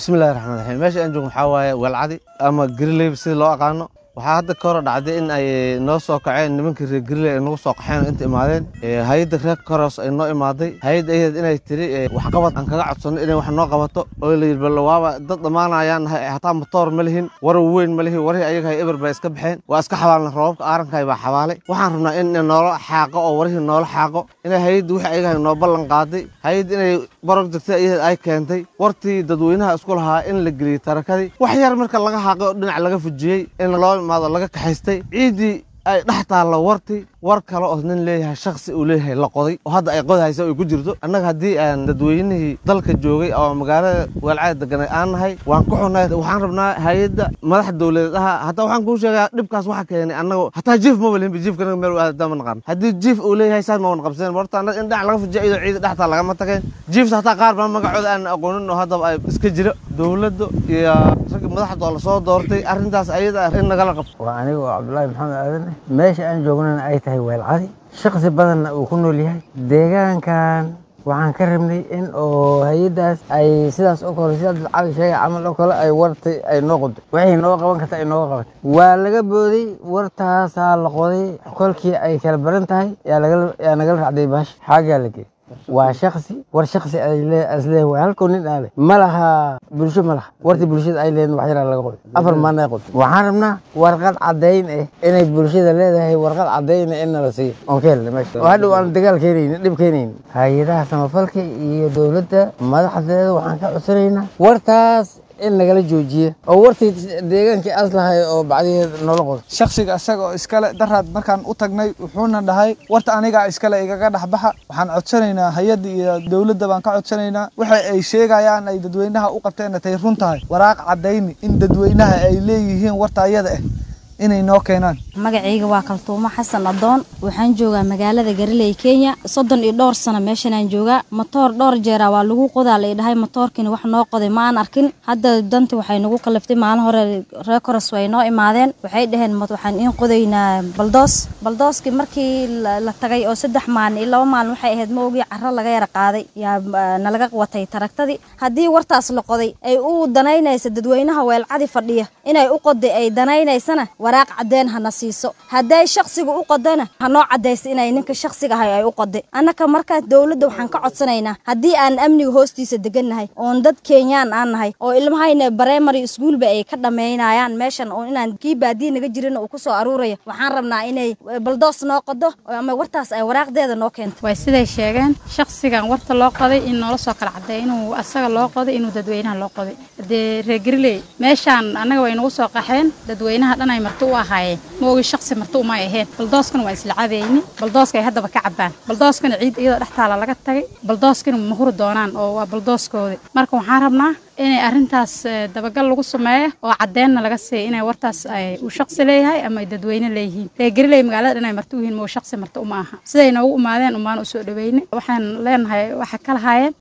bismillahi raxmaan raxiim meesha aan joogno waxaa waaye weelcadi ama grileyb sida loo aqaano waxaa hadda ka hor dhacday in ay noo soo kaceen nimankii reer griley ay nagu soo qaxeen inta imaadeen hay-adda reer koros ay noo imaaday hay-adda ayadeed inay tiri waxqabad aan kaga codsanno inay wax noo qabato oo la yidhi bal waaba dad dhammaanayaan nahay hataa matoor ma lihin warar weyn ma lihin warihii ayaga hay eber bay iska baxeen waa iska xabaalna roobabka aarankaay baa xabaalay waxaan rabnaa in noola xaaqo oo warihii noola xaaqo inay hay-adda wixii ayaga noo ballan qaaday hay-adda inay barog degtay ayadeed ay keentay wartii dadweynaha isku lahaa in la geliyey tarakadii wax yar marka laga xaaqay oo dhinac laga fujiyey in loo imaado laga kaxaystay ciiddii ay dhex taallo wartii war kale oo nin leeyahay shaksi uu leeyahay la qoday oo hadda ay qodahaysa ay ku jirto annaga haddii aan dadweynihii dalka joogay oo magaalada weelcada deganay aan nahay waan ku xunnay waxaan rabnaa hay-adda madax dowladeed aha hataa waxaan kuu sheegaa dhibkaas waxa keenay annaga hataa jiif ma walihinba jiifkanaga meel aada ma naqaan haddii jiif uu leeyahay saas ma wan qabseen horta annaga in dhinac laga fujiya iyadoo ciida dhextaa lagama tageen jiifta hataa qaar baa magacooda aan aqoonin oo haddaba ay iska jiro dowladda iyo ragga madaxda oo lasoo doortay arrintaas ayada in nagala qabto waa aniga oo cabdulaahi maxamed aadan meesha aan joognana ay tahay weelcadi shaksi badanna uu ku nool yahay deegaankan waxaan ka rabnay in oo hay-addaas ay sidaas oo kale sidaas cali sheegay camal oo kale ay wartay ay noo qodo waxay nooga qaban karta ay nooga qabatay waa laga booday wartaasaa la qoday kolkii ay kala baran tahay yaa nagala racday baasha xaagaa la geey waa shaksi war shaksi asleeyahay waa halkoo nin aan leh ma laha bulsho ma laha wartii bulshada ay leeyihin wax yaraa laga qoday afar maalin ay qoday waxaan rabnaa warqad caddayn ah inay bulshada leedahay warqad caddayn ah in nala siiyo oon ka helna meesha oo hadhow aan dagaal keenaynin dhib keenaynin hay-adaha samafalka iyo dowladda madaxdeeda waxaan ka codsanaynaa wartaas in nagala joojiye oo wartii deegaankii aslahay oo bacdigeed noola qodo shaksiga isaga oo iskale daraad markaan u tagnay wuxuuna dhahay warta anigaa iskale igaga dhexbaxa waxaan codsanaynaa hay-adda iyo dowladda baan ka codsanaynaa waxa ay sheegayaan ay dadweynaha u qabteenna tay run tahay waraaq caddayni in dadweynaha ay leeyihiin warta ayada ah inay noo keenaan magacayga waa kaltuumo xasan adoon waxaan joogaa magaalada gariley kenya soddon iyo dhowr sano meeshanaan joogaa matoor dhowr jeera waa lagu qodaa la idhahay matoorkiina wax noo qoday ma aan arkin hadda danti waxay nagu kaliftay maalin hore reer koros way noo imaadeen waxay dhaheen waxaan iin qodaynaa baldoos baldooskii markii la tagay oo saddex maalin iyo laba maalin waxay ahayd ma ogii carro laga yara qaaday yaa nalaga watay taragtadii haddii wartaas la qoday ay u danaynaysa dadweynaha weelcadi fadhiya inay u qoday ay danaynaysana waraaq caddeen hana siiso hadday shaksiga u qodana hanoo caddaysa inay ninka shaksiga ahay ay u qoday annaka markaa dowladda waxaan ka codsanaynaa haddii aan amniga hoostiisa degannahay oon dad kenyaan aan nahay oo ilmahayna barimary iskuolba ay ka dhammaynayaan meeshan oo inaan kii baadiya naga jirina uu ku soo aruuraya waxaan rabnaa inay baldoos noo qodo ama wartaas ay waraaqdeeda noo keento way siday sheegeen shaksigan warta loo qoday in noola soo kala caddeey inuu asaga loo qoday inuu dadweynaha loo qoday dee reer gariley meeshaan annaga way nagu soo qaxeen dadweynaha dhan ay marti u ahaayeen ma ogi shaksi marti uma ahayn baldooskana waa isla cadayni baldooska ay haddaba ka cabaan baldooskana ciid iyadoo dhex taala laga tagay baldooskana ma huri doonaan oo waa baldooskoodi marka waxaan rabnaa inay arrintaas dabagal lagu sameeyo oo caddeenna laga siiya inay wartaas uu shaksi leeyahay ama ay dadweyne leeyihiin reer gariley magaalada dhan ay marti u yihiin ma shaksi marti uma aha siday noogu imaadeen umaan u soo dhaweyne waxaan leenahay waxa ka lahaayeen